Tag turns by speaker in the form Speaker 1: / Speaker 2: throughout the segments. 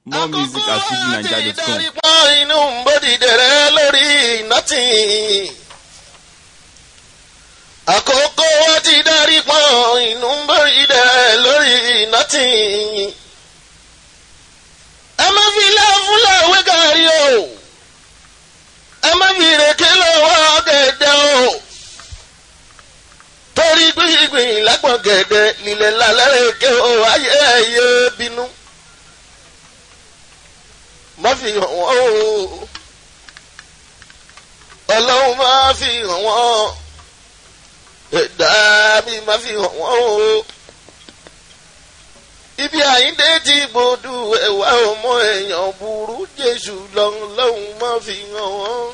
Speaker 1: More music at fujininja.com.
Speaker 2: pọ́n inú bòdìdẹ̀rẹ́ lórí nọ́tì. àkókò wọn ti darí pọ́n inú bòdìdẹ̀rẹ́ lórí nọ́tì. ẹ má fi láfúlà wé gàrí o. ẹ má fi rèké lọ́wọ́ gẹ̀dẹ̀ o. torí gbìngbìn lápọ̀n gẹ̀dẹ̀ lílẹ̀ lálẹ́ rèké o ayé ẹ̀yẹ bínú má fi hàn wọ́n o ọlọ́run má fi hàn wọ́n ẹ̀dá mi má fi hàn wọ́n o ibi àyíndé tí gbòdú ẹ̀wà ọmọ èèyàn burú jésù lọ́hùn má fi hàn wọ́n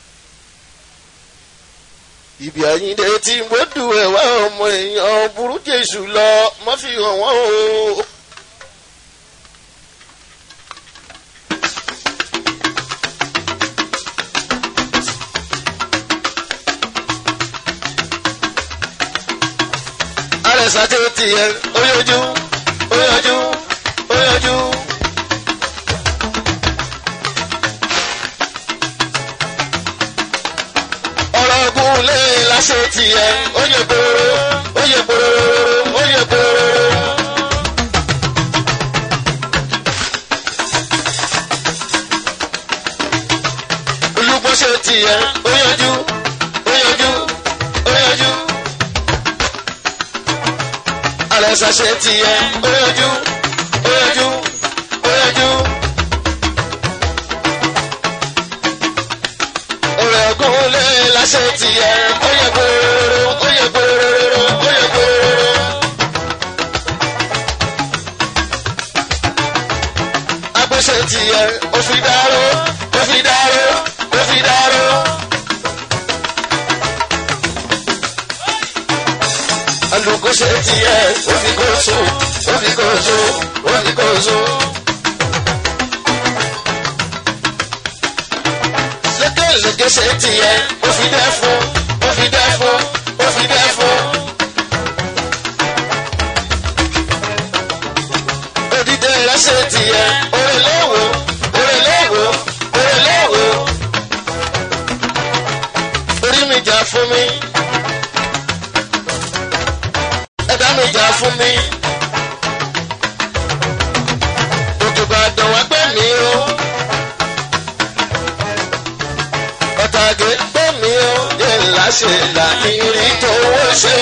Speaker 2: ibi àyíndé tí gbòdú ẹ̀wà ọmọ èèyàn burú jésù lọ má fi hàn wọ́n o. àrẹ̀sà tí ó ti yẹ ó yọjú ó yọjú ó yọjú. ọ̀rọ̀ ogun lé láṣẹ ti yẹ ó yẹ kóró ó yẹ kóró ó yẹ kóró. olùgbọ́sẹ̀ ti yẹ ó yọjú ó yọjú ó yọjú alẹ́sà ṣe tiẹ̀ oyójú oyójú oyójú. ọ̀rẹ́ ọ̀gùn lé láṣẹ tiẹ̀ oyè gbòòrò oyè gbòòrò oyè gbòòrò. agbésẹ̀ tiẹ̀ òfin dáró òfin dáró òfin dáró. alùkóṣe tiẹ̀ òfìkóso òfìkóso òfìkóso. lékèlékè ṣe tiẹ̀ òfìdẹ́fún òfìdẹ́fún òfìdẹ́fún. òdìdẹ rẹ ṣe tiẹ̀ òrèléwò òrèléwò òrèléwò. orí mi jà fún mi ẹ̀dá mi jà fún mi. Òjòba dàn wá gbé mi o. Ọ̀tàgé gbé mi o. Yé láṣẹ là ìrì tó wọ́ ṣe.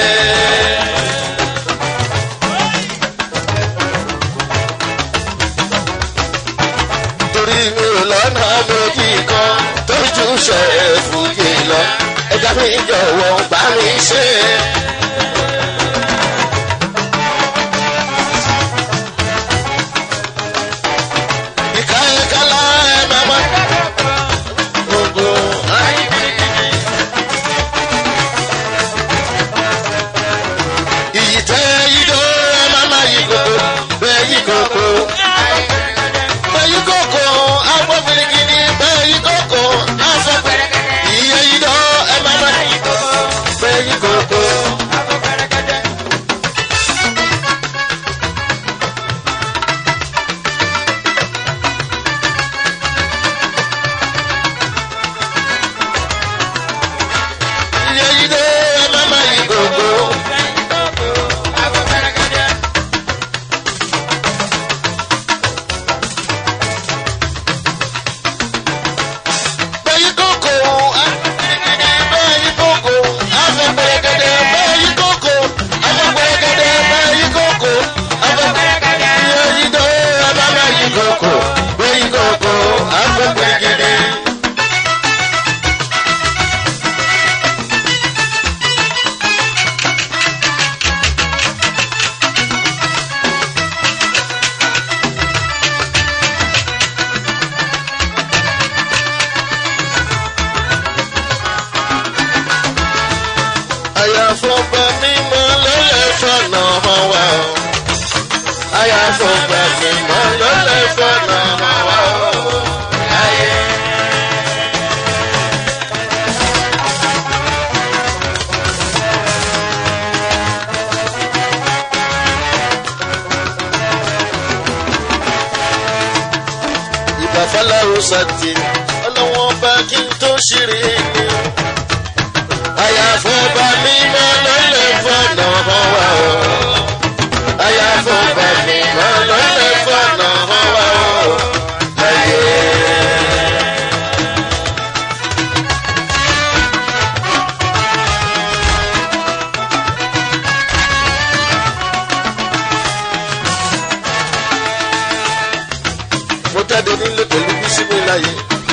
Speaker 2: Torí mi ò lọ́nà méjì kan tó jù ṣe fúyè lọ. Ẹ̀dá mi jọ̀wọ́ bá mi ṣe. ìkáyẹ̀kálá ẹ̀ máma gbogbo ayé. Iyì tẹ́ yídó ẹ̀ máma yí koko bẹ́ẹ̀ yí koko. Bẹ́ẹ̀ yí koko afọ birikini bẹ́ẹ̀ yí koko afọ iye yídó ẹ̀ máma yí koko bẹ́ẹ̀ yí koko. Iye yídó ẹ̀ máma yí koko. Bẹ́ẹ̀ni kókó, bẹ́ẹ̀ni kókó, afẹ́gbẹ́gẹ́dẹ́, bẹ́ẹ̀ni kókó, afẹ́gbẹ́gẹ́dẹ́, bẹ́ẹ̀ni kókó, afẹ́gbẹ́gẹ́dẹ́, bẹ́ẹ̀ni dọ́, abáma yí kókó, bẹ́ẹ̀ni kókó, afẹ́gbẹ́gẹ́dẹ́. àyàfọ̀gbà mímọ́ lọ́lẹ̀ fọ̀nà hàn wá o. àyàfọ̀gbà mímọ́ lọ́lẹ̀ fọ̀nà hàn wá o. Ayé. bàbá fọláwo sàtì ọlọ́wọ́n bá kí n tó ṣeré ni. àyàfọ́ bá mi mọ́ lọ́lẹ̀ fọ́nà hàn wá o. àyàfọ́ bá mi mọ́ lọ́lẹ̀ fọ́nà hàn wá o. láyé. mo jáde nílé pẹ̀lú bísímì láyé.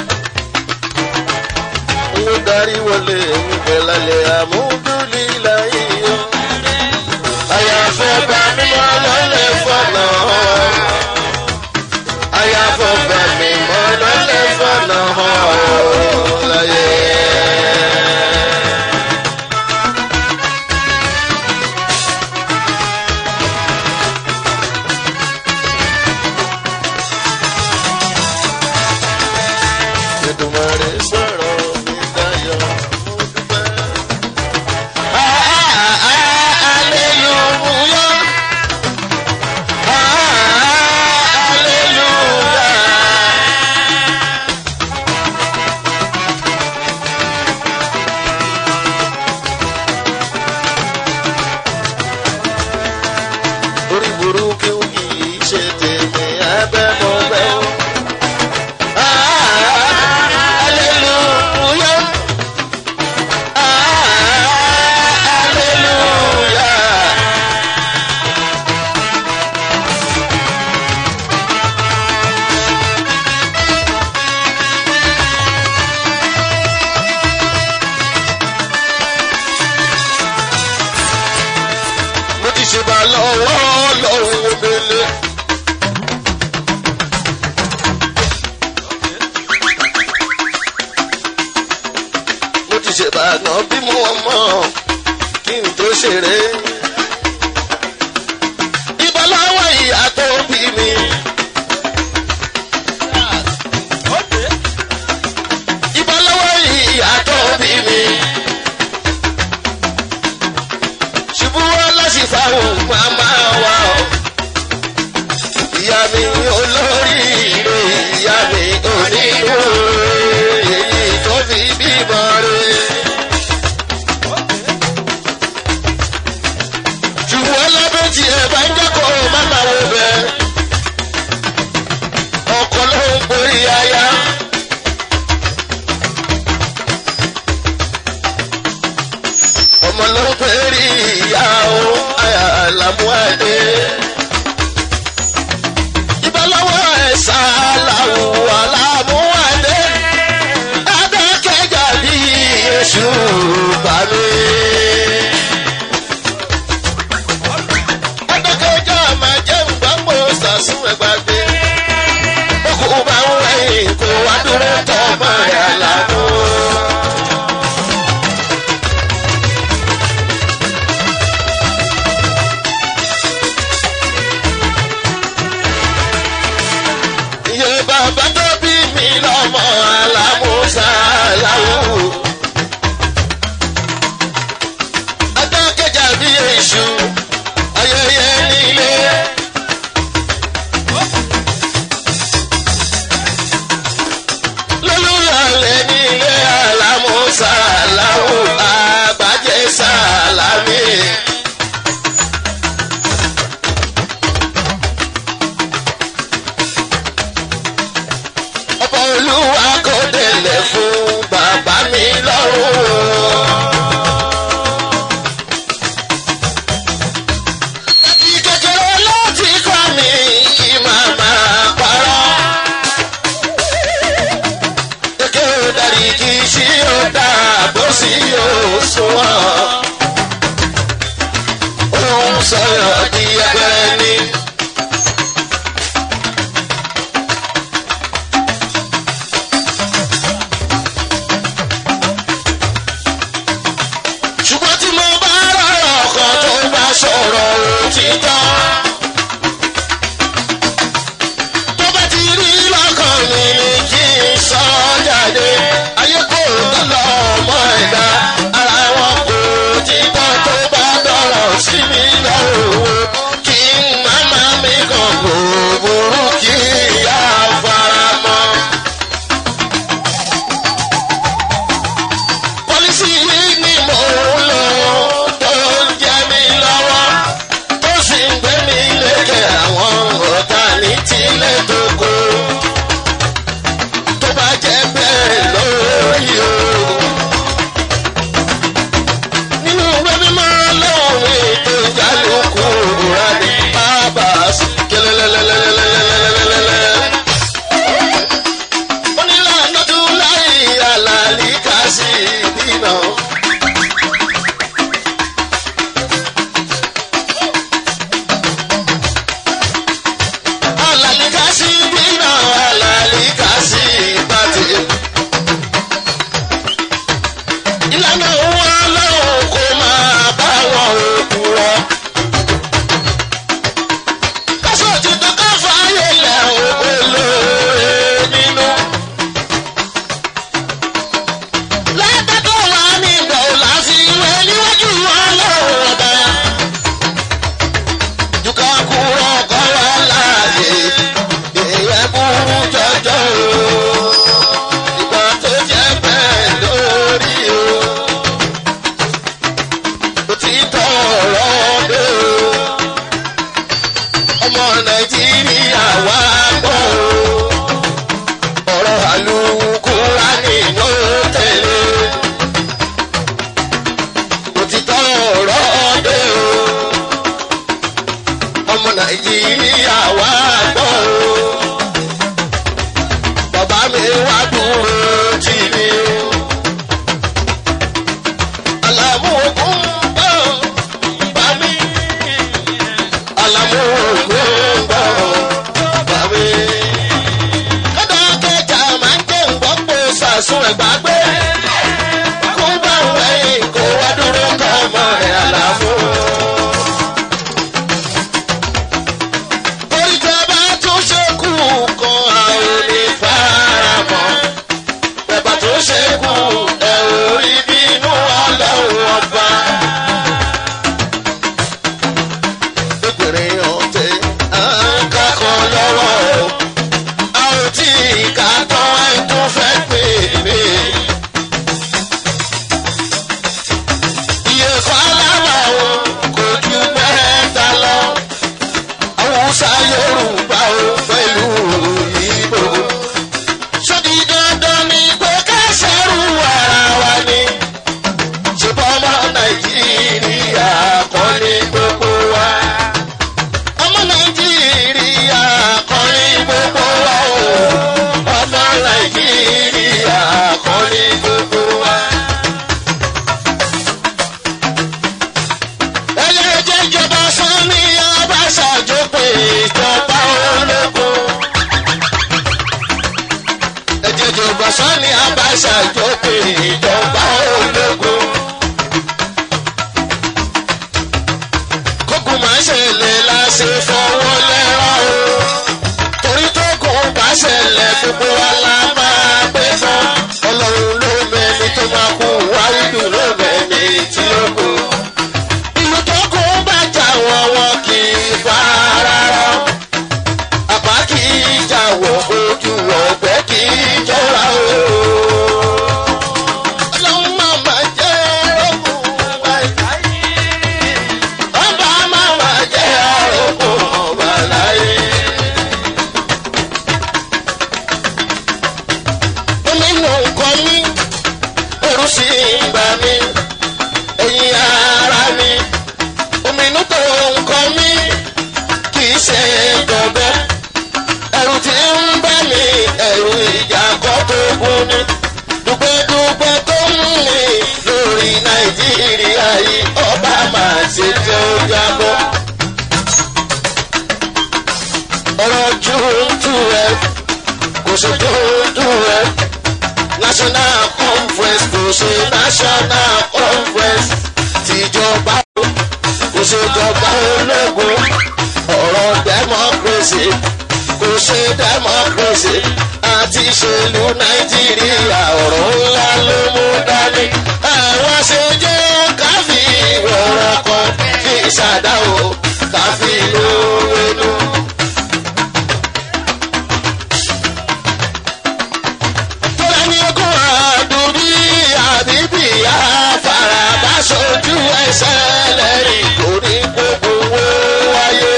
Speaker 2: mo darí wọlé ẹ̀yìnbẹ̀ lálẹ́ àmúdúlí láyé yọ. àyàfọ́ bá mi mọ́ lọ́lẹ̀ fọ́nà. àyàfọ́ bá mi mọ́ lọ́lẹ̀ fọ́nà láyé. Èdùmàrè sọ̀rọ̀ mi dayọ̀ mo dúpẹ́. Hallelujah. Hallelujah. Orí burúkú kìí ṣe tèmi abẹ́ mọ́ bẹ́ o. Hallelujah. Hallelujah. mo ti ṣe bá lọ́wọ́ lọ́wọ́ obìnrin. mo ti ṣe bá náà bí mo mọ̀ kí n tó ṣeré. ìbálòwọ̀ ìyá tó bí mi. ìbálòwọ̀ ìyá tó bí mi. ṣubú wọn lọ́sì fáwọn màmá wa o. ìyá mi olórí ìlú ìyá mi onínú èyí tó fi bímọ rẹ̀. ṣùgbọ́n lábẹ́ tí ẹ bá ń jẹ́kọ̀ má máa wo bẹ́ẹ̀. ọkọ ló ń borí aya. ọmọ ló ń pèrè ìyá o àyà àlàmúhàdé. ìbálòwọ̀ ẹ̀sà làwọ̀ àlàmúhàdé. adákẹ́jà bí èṣù bá mi. adákẹ́jà máa jẹ́ ìgbàgbọ́ sàṣùn ẹgbàgbé. bókù bá ń wẹ̀yìn kó wá dúró tọ́ ọmọ rẹ̀ àlàmú. gbàgbé kó bá wẹ̀yìn kó wá dúró kọ́ ọmọ rẹ̀ àlàfo. torí tẹ bá tún ṣe kú kan àwọn onífaramọ́ bẹ́ẹ̀ tó ṣe kú ẹ̀ ò rí bínú ọlọ́run ọba. obìnrin ọ̀tẹ̀ à ń kákan lọ́wọ́ o a ò tí ì ká tán ẹ̀ tó fẹ́ pè mí. iye fálábà o kò ju mẹ́ta lọ haúsá yorùbá o pẹ̀lú ìbò. sọ́dí dandan ni pé ká ṣẹ́rù ara wa ni. ṣùgbọ́n ọmọ nàìjíríà kọ́ ní gbogbo wa. ọmọ nàìjíríà kọ́ ní gbogbo wa o. ọmọ nàìjíríà kọ́ ní gbogbo wa. ẹlẹ́jẹ̀ ìjọba sanni abáṣájọ pé ìjọba ológun. ẹ̀jẹ̀ ìjọba sanni abáṣájọ pé ìjọba ológun. kókò máa ṣẹlẹ̀ la ṣe fọwọ́ lẹ́rọ̀ o. torí tó kò bá ṣẹlẹ̀ gbogbo wa la máa gbé fún. ọlọ́run ló mẹ́ni tó máa kú wáyé ló mẹ́ni tí ó kú ìlú tó kó bá jà wọ́n wọn kì í fara rọ. àpá kì í jà wọ́n ojú ọ̀gbẹ́ kì í jọra o. ọlọ́run máa ma jẹ́ ogun báyìí. ọba máa ma jẹ́ ogun ọba láyé. omi nù nǹkan mi ẹrù sì ń gbà mí ẹ̀yin ara mi ominú tó nǹkan mi kì í ṣe gbọ̀gbẹ́ ẹ̀rù tí ń bá mi ẹ̀rù ìjà kọ́ tó gún ni dùgbẹ́dùgbẹ́ tó ń mi lórí nàìjíríà yìí ọba máa ṣe jẹ́ ó jábọ́. ọ̀rọ̀ june twelve kò ṣe june twelve national conference kò ṣe national conference tìjọba kò ṣe jọba ológun ọ̀rọ̀ democracy kò ṣe democracy àti ìṣèlú nàìjíríà ọ̀rọ̀ ńlá ló mú dání àwọn ṣe jẹ́ káfí ìrọ̀rọ̀ kan fi ṣàdáwò káfí lówénú. tóra ní ogún àdúrí àbíbí àfàràbà sojú ẹsẹ̀ lẹ́yìn kò ní gbogbo owó wáyé.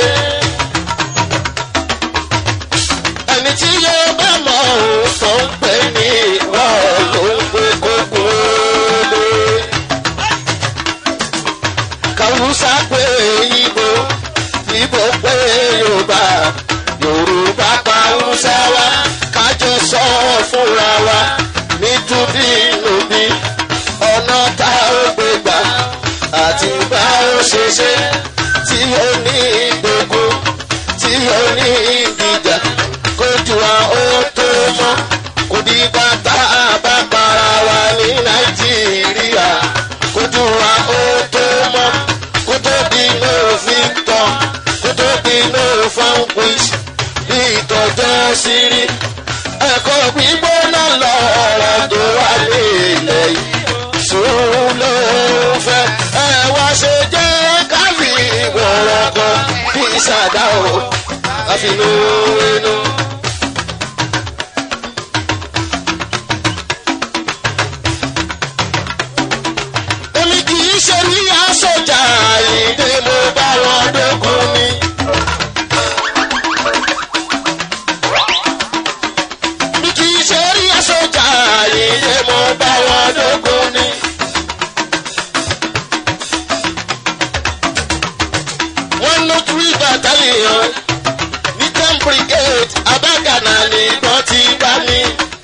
Speaker 2: ẹni tí yóò bá mọ òun tó ń pè ní ìwọ ló ń gbé gbogbo lé. kàwùsà pé ibo ibo pé yorùbá yorùbá pa hausa wa kájọ sọ fúnra wa nítorí lòdì ọ̀nà tá ó gbé gbà àti bá ó ṣe ṣe tí ó ní ìgbógun tí ó ní ìdìjà kójú wa ó tó mọ́ kò di bàtà bá para wa ní nàìjíríà kójú wa ó tó mọ́ kó tó di no victor kó tó di no vanquish bí ìtọ́jọ́ sí rí ẹ̀kọ́ gbígbóná lọ́rọ̀ tó wà ní ilẹ̀ yìí sùúrù ló fẹ́ ẹ wá ṣe jẹ́ káfí ìwọ̀rọ̀ kan kí ìṣàdá o káfínú inú. èmi kì í ṣe ní aṣọjà ìdè mo bá wọn dógún ni. mi kì í ṣe rí aṣọjà ìdè mo bá wọn dógún ni. wọ́n ló three battalion ní ten brigade abágànà ni wọ́n ti bá mi.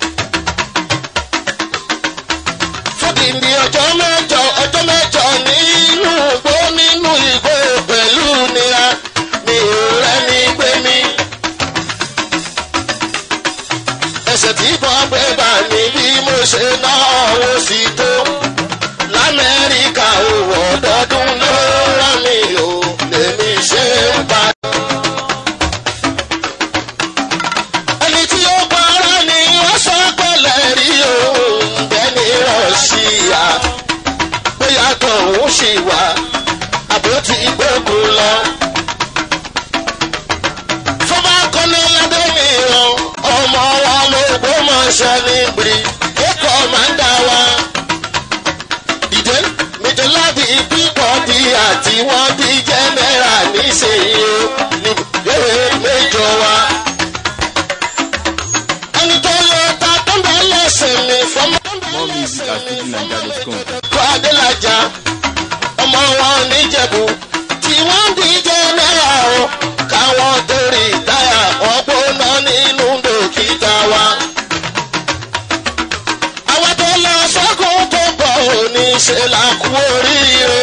Speaker 2: fúdìndì ọjọ́ mẹ́jọ ọjọ́ mẹ́jọ nínú igbó nínú igbó pẹ̀lú nira mi ò rẹ́ni gbé mi. ẹsẹ̀ tí bọ́ pé bá mi bí mo ṣe náwó sí tó lamẹ́ríkà owó ọdọọdún ló rán mi o lèmi ṣe ń bá. ẹni tí ó para ni ó sọ pẹ̀lẹ́ rí òun bẹ́ni rọ̀ṣíà bóyá tọ̀hún ṣì wà àbó ti gbógun lọ. fọba kọ́ni ládẹ́mìíràn ọmọ wa ló gbọ́mọṣẹ́ níbi ẹ̀kọ́ máa ń dá wa. dìde méjì láti pípọ̀ di àti wọ́n di jẹ́nẹ́rà níṣẹ́yìí o ní ìwé méjọ wa. ẹni tó lọ ta tó ń bẹ lẹ́sẹ̀ mi fọmọ.
Speaker 1: More music at fujininja.com.
Speaker 2: kọ́ adélájà ọmọ wọn níjẹ̀bù tí wọ́n ń díje náírà o káwọn torí táyà wọn gbóná nínú dókítà wa. àwọn tó lọ sọ́kùn tó bọ̀ òní ṣe là kú oríire.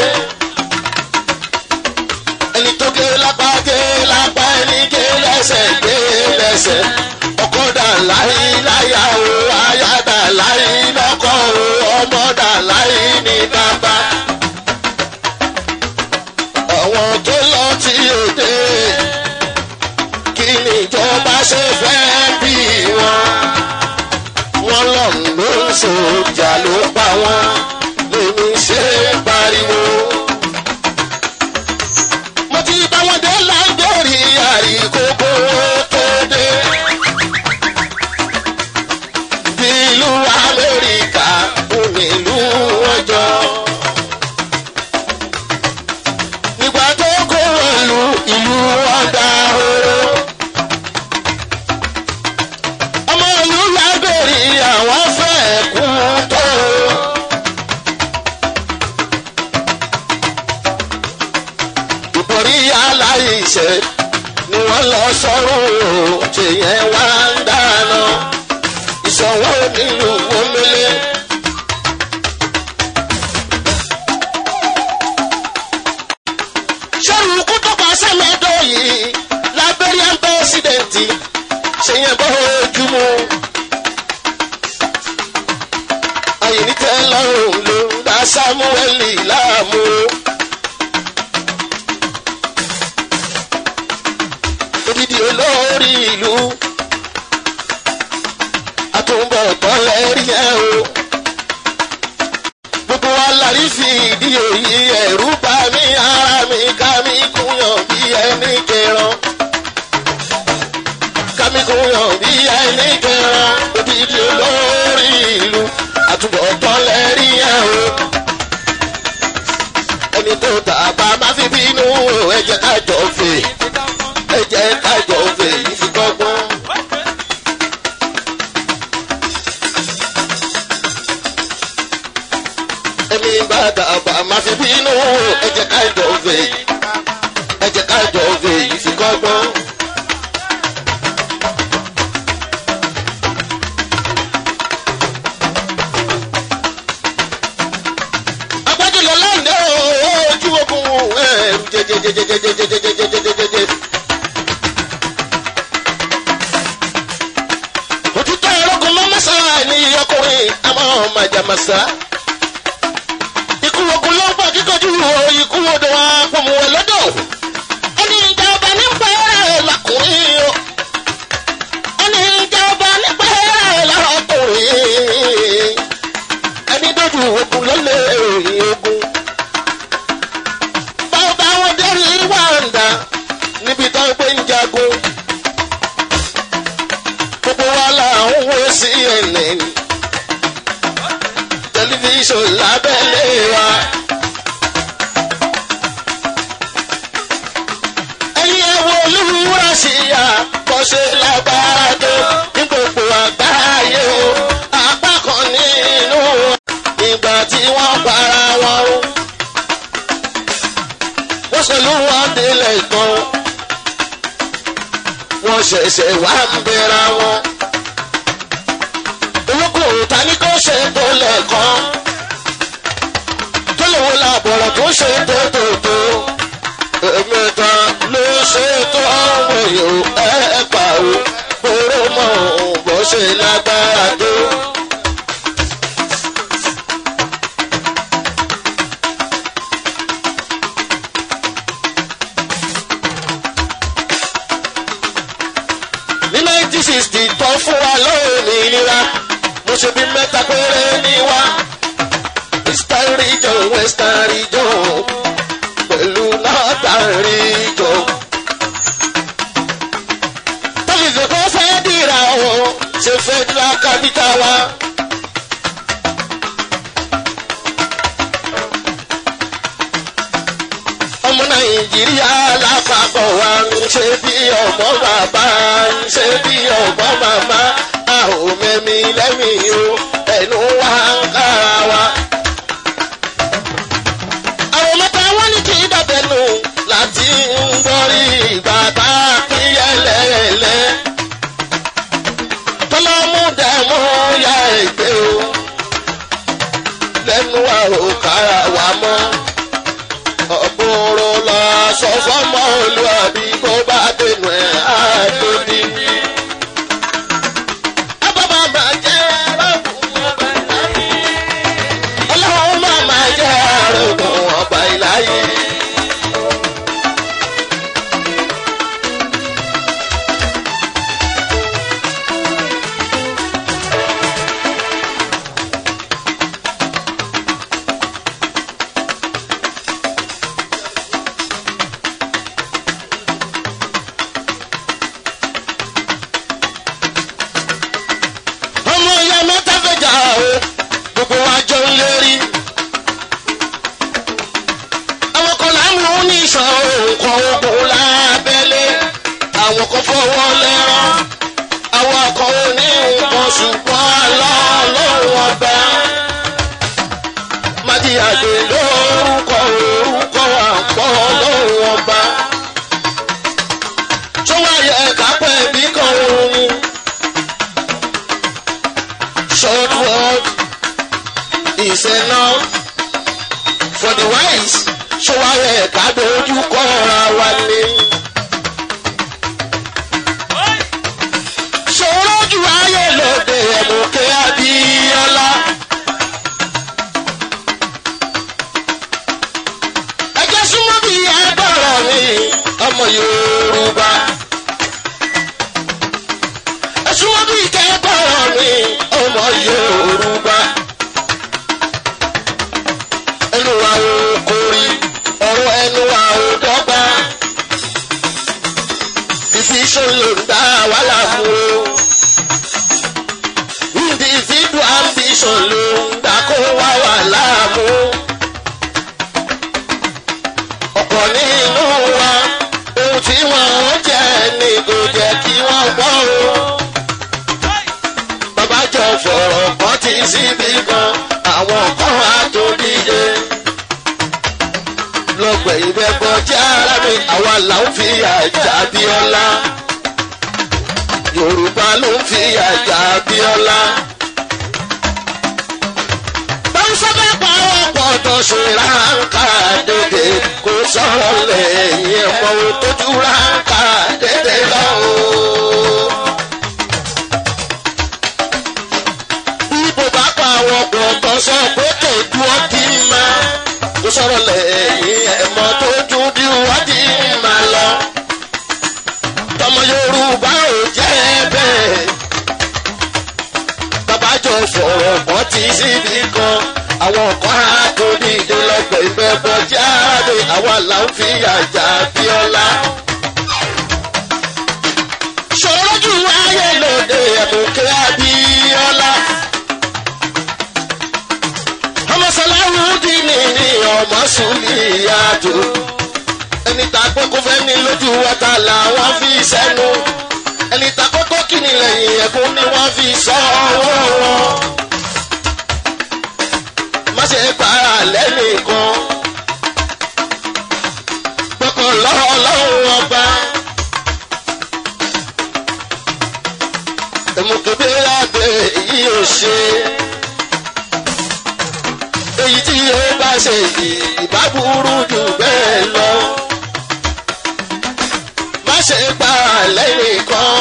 Speaker 2: ẹni tó gé lápá gé lápá ẹni gé lẹ́sẹ̀ gé lẹ́sẹ̀ ọkọ̀ dà láyé láyà o àyà dà láyé lọ́kọ̀ o ọmọ dà láyé ní bàbá. àwọn tó lọ tí ò dé kí ni ìjọba ṣe fẹ́ bí wọn. wọ́n lọ ló ń sòjà ló pa wọ́n lèmi ṣe ń pariwo mo ti bá wọn dé láńdórí àríkókó tó dé. bí ìlú amẹ́ríkà fún ìlú ọjọ́. nígbà tó kó wọ̀lú ìlú ọ̀dà oró. ọmọ ìlú lágbèrè àwọn fẹ́ kú tó. ìbòrí aláìṣẹ́ ni wọ́n lọ sọ́run o tìyẹn wá ń dáná ìṣòwò nílùú omele. sọ́run kú tó pa sẹ́mẹ́dọ̀ yìí lábẹ́rẹ́ pẹ́sidẹ̀ntì ṣèyẹn bọ́ ojúmọ́. àyìnítẹ́ lọ́rùn ló ń dá sámúẹ́lì láàmú. odidi olórí ìlú àtúbọ̀ tọ́lẹ̀ rí ẹ o. gbogbo wa lárí fi ìdí òyì ẹ̀rú bá mi ara mi ká mi kúnyàn bí ẹni kẹran. ká mi kúnyàn bí ẹni kẹran odidi olórí ìlú àtúbọ̀ tọ́lẹ̀ rí ẹ o. ẹni tó tàbá má fi bínú o ẹ jẹ́ ká jọ fè ẹ jẹ́ kájọ fèyí fi kọ́gbọ́n. ẹni bá dàbà má fi bínú ẹ jẹ́ kájọ fèyí ẹ jẹ́ kájọ fèyí fi kọ́gbọ́n. agbájúlọ lọ́nà ojú ogun ẹ̀rù jẹjẹjẹjẹjẹjẹjẹjẹjẹjẹjẹjẹ. òtítọ́ ẹ̀rọ̀gùn mọ́mọ́sá ni ọkùnrin àmọ́ màjàmásá. ikú ogun ló ń pọ̀ kíkọ́jú o ikú odò wa pọ̀mù ẹ̀ lọ́dọ̀. ẹni ìjà ọba ní pẹ́ẹ́rẹ́ lọkùnrin o. ẹni ìjà ọba ní pẹ́ẹ́rẹ́ lọkùnrin. ẹni dojú ogun lọ́lẹ̀ òyìn ogun. bàbá wọn dẹ́rì wàǹdà níbi tó ń pè ń jagun gbogbo wa la ń wo cnn tẹlifíṣàn lábẹ́lé wa. ẹ̀yin ẹ̀ wo olúwa sí ya bó ṣe lágbára tó ní gbogbo àgbáyé o apá kan nínú wọn ìgbà tí wọ́n para wọn o. wọ́n ṣe ló wọ́n délẹ̀ gan wọ́n ṣẹ̀ṣẹ̀ wá ń bẹ̀rẹ̀ wọn. olókùnrin ta ni kò ṣe tó lẹ́ẹ̀kan. tó lè wo làbọ̀rọ̀ tó ṣe tó tó tó. ẹ̀mẹ́ta ló ṣe tó ọ̀wọ̀ yòó ẹ̀ pa o. kóró mọ̀ bó ṣe lágbára. kristi tó fún wa lómìnira mo ṣe bí mẹ́ta péré ní wa eastern region western region pẹ̀lú northern region. tọ́lifẹ̀ kọ́ fẹ́ dìra o ṣe federal capital wa. ọmọ nàìjíríà lápapọ̀ wa ń ṣe bí ọmọ bàbá ń ṣe bí ọmọ màmá a ò mẹ́mi lẹ́mìí o ẹnu wa ń kára wa. àwọn mẹ́ta wọ́n ní kí dàbẹ̀nù láti ń gbọ́rí ìgbà bá pín yẹ́lẹ́yẹ́lẹ́. tọ́lọ́mú dẹ̀mú ya ègbé o lẹ́nu wa ò kára wa mọ́ ọ̀gbọ̀rọ̀ lọ sọ fọ́mọ olúwàbí kó bá dénú ẹ̀ àtòdì. Abọ́bá máa jẹ́ arákùnrin ọba ìláyé. Ọlọ́run máa máa jẹ́ arákùnrin ọba ìláyé. ọmọ ìyá mẹ́ta fẹjà o gbogbo wa jọ ń lérí. àwọn kan là ń mú ní ìṣàn nǹkan ogun lábẹ́lé àwọn kan fọwọ́ lẹ́rán àwọn kan ò ní nǹkan ṣùgbọ́n àlọ́ ọlọ́run ọba. májíyàgbé lórúkọ orúkọ àpọ̀ ọlọ́run ọba. tó wáyé ẹ̀ka pẹ̀ bí kan òun ni short word is enough for the wise ṣọwárẹ̀ ẹ̀ka dojú kọ́ra wa ni. ṣòrojú ayé lóde ẹ̀mùkẹ́ abíọ́lá. ẹjẹ́ súnmọ́ bí ẹgbọ́rọ̀ mi ọmọ yorùbá. ẹ̀sùn wọn bí kẹ́kọ̀ọ́ mi ọmọ yorùbá. ẹnu wa ò kórì ọ̀rọ̀ ẹnu wa ò dọ́gba. division ló ń dá wàhálà mú o. individual ambition ló ń dá kó wá wàhálà mú. ọ̀pọ̀ nínú wa ohun tí wọ́n ń jẹ́ ni kò jẹ́ kí wọ́n gbọ́ o bàbá jọ fọ̀rọ̀ kan ti síbi kan àwọn kan á tó díje. lọ́gbẹ̀ ìbẹ́bọ̀ jẹ́ ara mi àwa là ń fi àjà bíọ́lá. yorùbá ló ń fi àjà bíọ́lá. báńsá bá pa ọ̀pọ̀ tó ṣe ráńkà dédé kó sọ̀rọ̀ lẹ́yìn ẹ̀mọ́ tójú ráńkà dédé lọ́wọ́. bíbò bá pa àwọn ọ̀pọ̀ sọ pé tòjú ọdí máa tó sọ̀rọ̀ lẹ́yìn ẹ̀mọ́ tó dúdú ọdí máa lọ. tọmọ yorùbá ò jẹ́ bẹ́ẹ̀. bàbá jọ fọ̀rọ̀ bọ́ ti síbi kan àwọn kan á tó díje lọ́gbẹ̀ ìfẹ́ bọ́ jáde àwa là ń fi àjà bíọ́lá. ṣòro jù ayé lóde ẹ̀mùkẹ́ abíọ́lá ọmọ sọláwù dì ní ní ọmọ sùnlì àdó ẹni tá a pé kó fẹ́ ní lójú wata làwọn fi sẹ́nu ẹni tá a kọ́kọ́ kí ni lẹ́yìn ẹ̀kún ni wọ́n fi sọ ọwọ́ wọn. má ṣe para lẹ́nìkan gbọ́kàn lọ́wọ́ lọ́wọ́ ọba. èmùkébé lábẹ́ èyí ò ṣe èyí tí ó bá ṣe yìí ìbá burú jù bẹ́ẹ̀ lọ. má ṣe pa lẹ́yìn kan.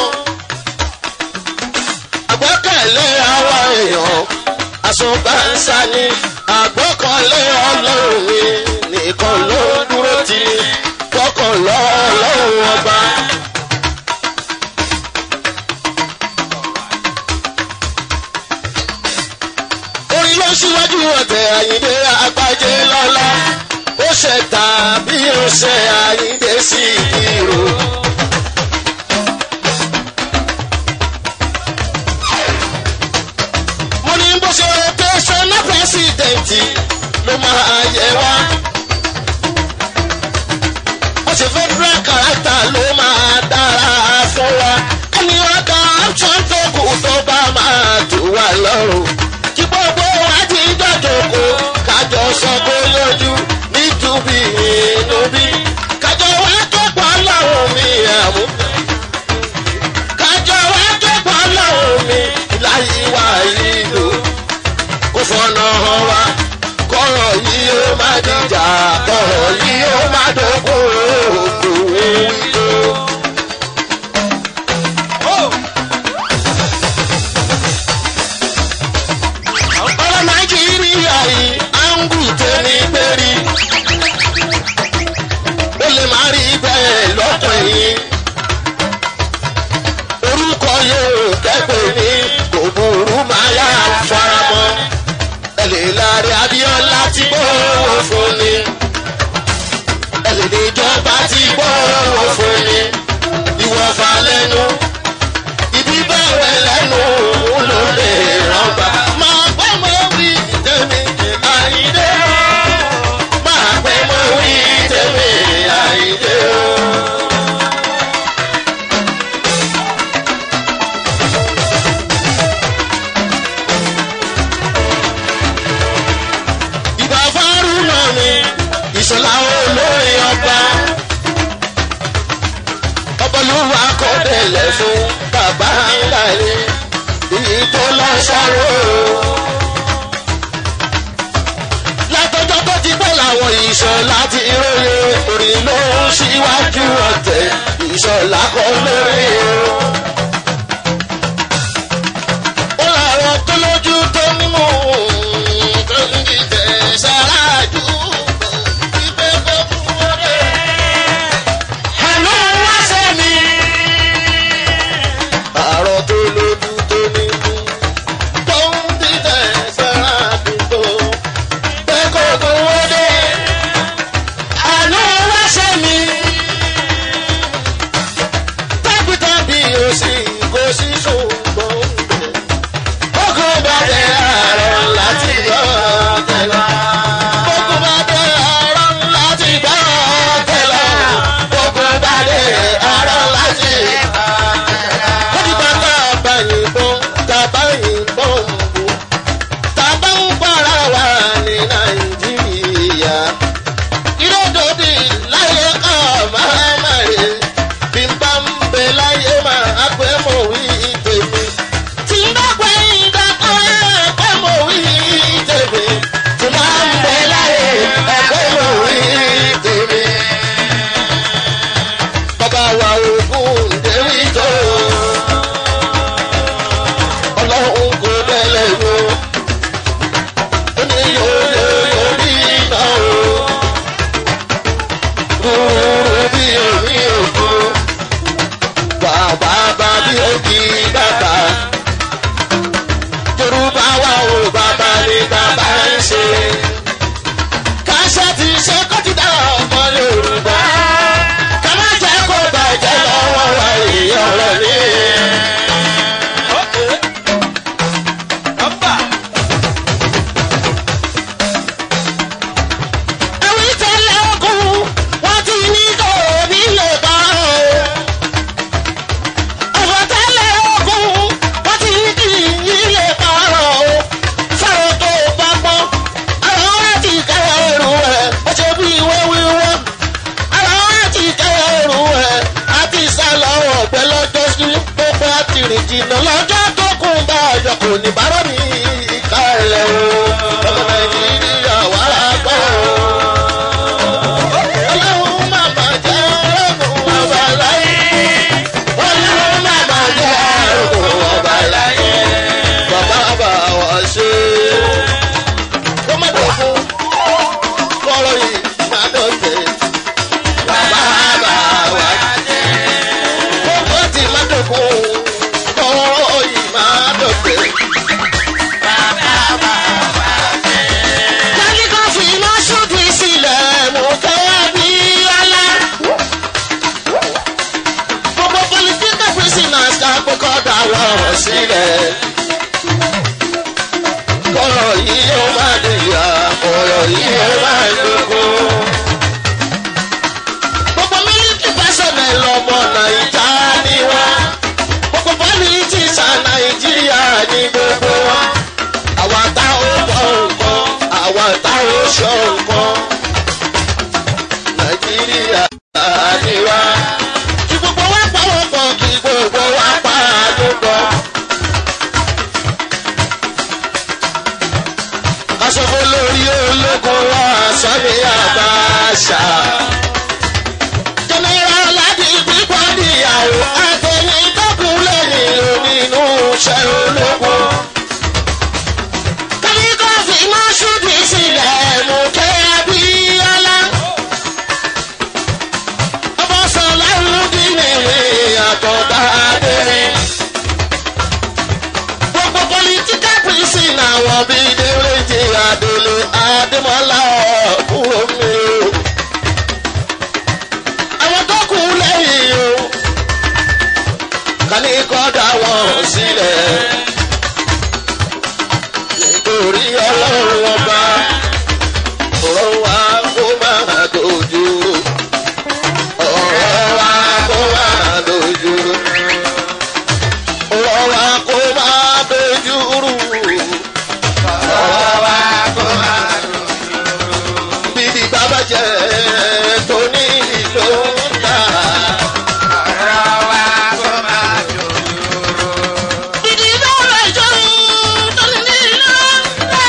Speaker 2: àgbọ́kànlé àwa èèyàn àsùnbánsá ni àgbọ́kànlé ọlọ́run mi nìkan ló dúró ti ní gbọ́kànlọ́ ọlọ́run ọba. síwájú ọ̀tẹ̀ àyíndé àgbájé lọ́la ó ṣe tàbí ó ṣe àyíndé sí ìró. mo ní bó ṣe tẹ̀sán pẹ́sidẹ̀ntì ló máa yẹ wá. bó ṣe federal character ló máa dára fún wa. ẹni ọ̀dà option tó kù tó bá máa tù wá lọ́rùn. kí gbogbo wa ti jọjọ kó kájọ sọ kó lójú nítubí inúbí. kájọ wá kẹ́kọ̀ọ́ lọ́rùn mi àmú. kájọ wá kẹ́kọ̀ọ́ lọ́rùn mi láyé wá ìlú. kó fọ́nà hàn wá kọ́rọ̀ yìí ó má dìjà kọ́rọ̀ yìí ó má dógún òkú wíjọ. ọ̀rọ̀ nàìjíríà yìí á ń gùn tẹ́ni gbérí. ó lè má rí bẹ́ẹ̀ lọ́kàn yìí. orúkọ yóò kẹ́pẹ́ ní kò burú máa yá faramọ́. ẹ lè láre abíọ́lá tí gbọ́wọ́ fún ni. ẹ lè ní ìjọba tí gbọ́wọ́ fún ni. ìwọ̀fà lẹ́nu ibi bẹ̀rẹ̀ lẹ́nu ló lè rọ́bà. máa pẹ́ mọ́ wí tèmi àyídé o. máa pẹ́ mọ́ wí tèmi àyídé o. ìbá fárúnà mi ìṣọ̀lá olórin ọba ọbọlúwa kò délẹ̀ fún bàbá ńlá rẹ̀ èyí tó lọ ṣàrò. látọjọ́ tó ti bẹ́ làwọn ìṣọ̀lá ti róye orin ló ń ṣíwájú ọ̀tẹ̀ ìṣọ̀lá kọ́ lórí o. ó làwọn tó lójú tó mímú tó ń dìtẹ̀ ṣáájú ìgbẹ́ kó kú wọlé. Àná wá sẹ́mi. Àrọ̀ tó lójú tó nínú. Tó ń dìtẹ̀ sára àdúgbò. Bẹ́ẹ̀ kò tó wọlé. Àná wá sẹ́mi. Tábìtábì ò sí kò sí ṣùgbọ́n bẹ̀. Bókú bá dé àárọ̀ láti gbọ́ tẹ̀lá. Bókú bá dé àárọ̀ láti gbọ́ tẹ̀lá. Bókú bá dé àárọ̀ láti gbọ́ tẹ̀lá. Ó ti bá tá a bá yìnbọn, tá a bá yìnbọn bò. Tá a bá ń para wa ní Nàìjíríà. Ìrọ́dọ̀dì láyé ká máa máa rè. Bí n bá ń bẹ láyé máa pẹ́ mọ̀ wí tèmi. Tí n bá pẹ́ ìdákọ́ ẹ̀pẹ́ mọ̀ wí tèmi. Tí n bá ń bẹ láyé ẹ̀pẹ́ mọ̀ wí tèmi. Bàbá wa ògùn déwì tó. Ọlọ́run kò bẹ̀lẹ̀ wo. Ó ní yóò yóò rí iná o. Rúurú bí omi òkú. Bàbá bá bí òkì bàbá. Yorùbá wa ò bàbá ní bàbá ń ṣe. Káṣá ti ṣe kọ́tìdá ọmọ Yorùbá. Ká má jẹ́ kó bàjẹ́ lọ́wọ́ wa èèyàn rẹ̀ ní. Ẹ̀wí tẹ́lẹ̀ ogun, wọ́n ti ní kò ní lè bá o. Ọ̀fọ̀ tẹ́lẹ̀ ogun, wọ́n ti ní kì í lè bá o. Sọ̀rọ̀ tó bá gbọ́, àwọn ọ̀rẹ́ ti kẹ́yọ̀ ẹrù ẹ̀, ó ṣe bí ìwé wíwọ́. Àwọn ọ̀rẹ́ ti kẹ́yọ̀ ẹrù ẹ̀, á ti sá lọ́wọ́ ọ̀gbẹ́ lọ́jọ́ sí gbogbo àtìrìn jìnnà lọ́jọ́ tó kún bá ọjọ́ kò ní bá rọ́ mi kálẹ̀ o. Ọmọ Nàìjíríà wà á gbọ́ o. Ọlọ́run má má jẹ́ ọlọ́run ọba láyé. Ọlọ́run má má jẹ́ ọlọ́run ọba láyé. Bàbá bá wa ṣe. Kó má dọ̀kun, kọ́rọ̀ yìí má dọ̀tẹ̀. Bàbá bá wa ṣe. Kókó tí má dọ̀kun, kọ́rọ̀ yìí má dọ̀tẹ̀. ìjà. jẹnẹra láti pípọ́ níyàwó àtẹ̀yìn tọ́kùn lẹ́yìn onínú iṣẹ́ ológun. kálíkọ́fì máa ṣùdí sílẹ̀ mú kẹ́ abíọ́lá. ọmọ sọ̀lá ń dín ní àtọ̀dá adẹ́rẹ́ gbogbo political prison àwọn bíi déréjì adele adémọlá kúrò mi o. àwọn tó kù lẹ́yìn o kàní kọ́dà wọn sílẹ̀ nítorí ọlọ́run ọba ọ̀rọ̀ wa kó máa dojú ọ̀rọ̀ wa kó máa dojú ọ̀rọ̀ wa kó máa dojú rú. ọ̀rọ̀ wa kó máa dojú rú. bíbí bàbá jẹ́ tó ní ìlú ńlá. ọ̀rọ̀ wa kó máa dojú rú. bíbí bàbá jẹ́ tó ní ìlú ńlá.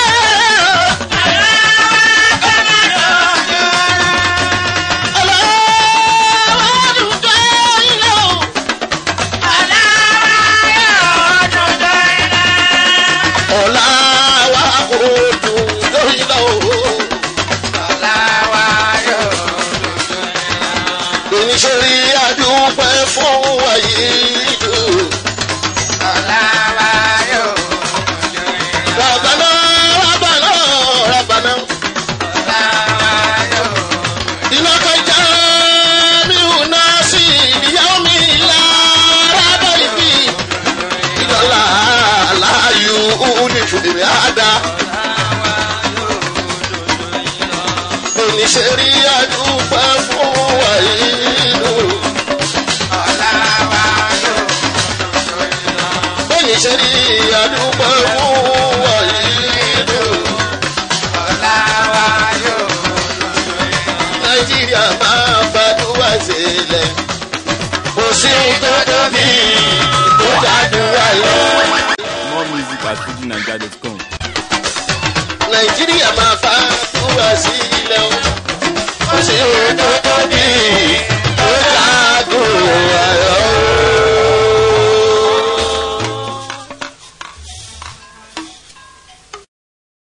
Speaker 2: ọ̀la wa kò dùn lórí lọ. oníṣòrí àdúpẹ́ fún wàyí dùn. Rabbana, Rabbana, Rabbana. إنك جامع الناس ليوم لا ريب فيه إن الله لا يؤلف الميعاد oníṣẹ́rí àdúpẹ́ fún wàyílù. oníṣẹ́rí àdúpẹ́ fún wàyílù. nàìjíríà máa gbàdúrà sílẹ̀. kò sí tó tóbi tó gbàdúrà lọ.
Speaker 1: More music at fujininja.com.
Speaker 2: nàìjíríà máa gbàdúrà sílẹ̀.